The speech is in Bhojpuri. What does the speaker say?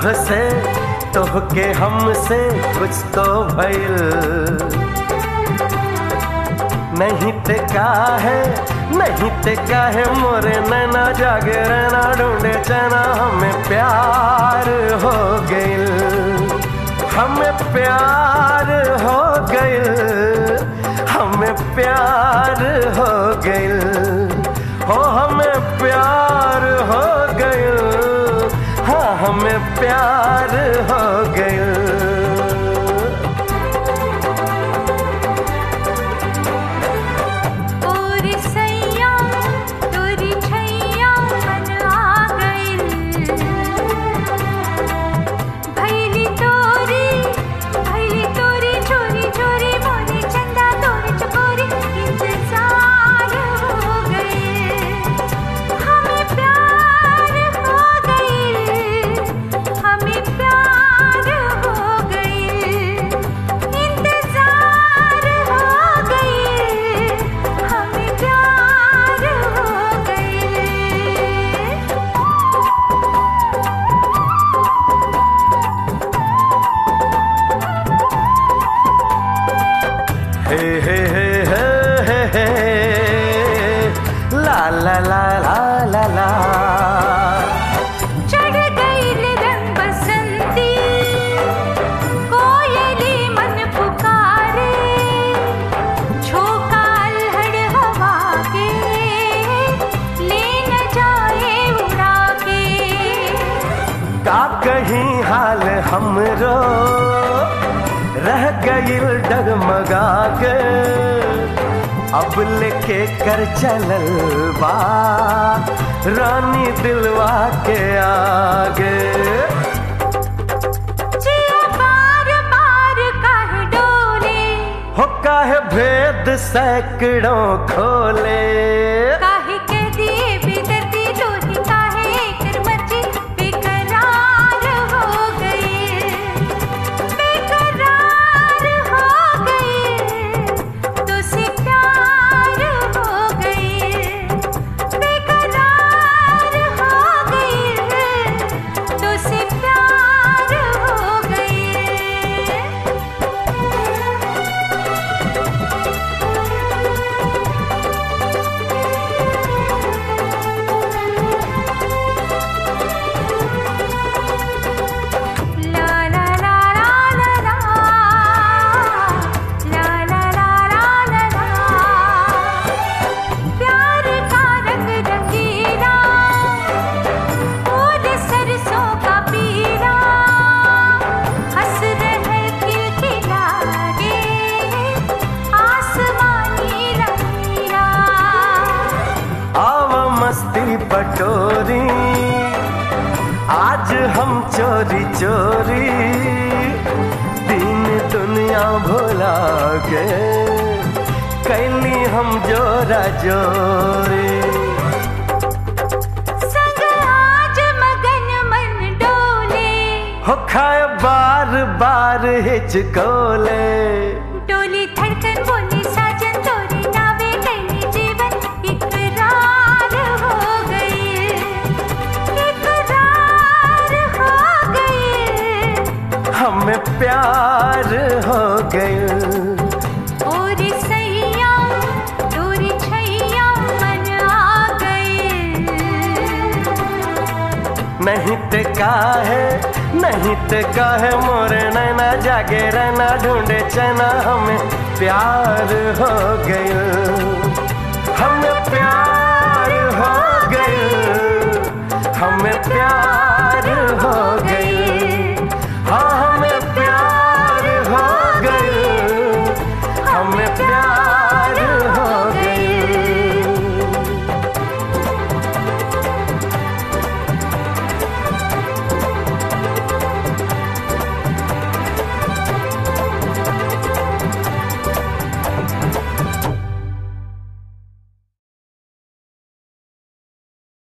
कब से तोहके हमसे कुछ तो भइल नहीं ते का है नहीं ते का है मोरे नैना जागे रहना ढूंढे चना हमें प्यार हो गइल हमें प्यार हो गइल हमें प्यार हो गइल हो हमें प्यार हो गइल हाँ हमें प्यार हो गइल और सैया तोरी छैया मन आ गइल भैली तोरी भैली तोरी चोरी चोरी मोरे चंदा तोरे चकोरी इंतजार हो गए हमें प्यार हो गए हमें प्यार हो गए इंतजार हो गए हमें प्यार हो गए हे हे हे हे हे हे ला ला ला ला ला ला चढ़ गईल रंग बसंती कोयली मन पुकारे झोंका अल्हड़ हवा के ले न जाए उड़ा के का कहीं हाल हमरो रह गईल डगमगा के अब लेके कर चलल बा रानी दिलवा के आगे जिया बार बार काहे डोले हो काहे भेद सैकड़ों खोले काहे कह दिए बेदर्दी तोरी काहे कर मर्जी बेकरार हो गए बेकरार हो गए तो से प्यार हो गए बेकरार हो गए तो से प्यार हो गए ला ला ला ला ला ला ला ला ला ला ला ला प्यार का रंग रंगीला फूल सरसों का पीला हंस रहे खिलखिला गे आसमानी नीला आव मस्ती पटोरी आज हम चोरी चोरी दिन दुनिया भुला के कैली हम जोरा जोरी संग आज मगन मन डोले हो खाए बार बार हिचकोले डोली धड़कन बोली साजन तोरी नावे कैली जीवन इकरार हो गए इकरार हो गए हमें प्यार हो गए और सैया तोरी छैया मन आ गए नहीं ते का है नहीं ते का है मोरे नैना जागे रहना ढूंढे चना हमें प्यार हो गए हमें प्यार हो गए हमें प्यार हो गए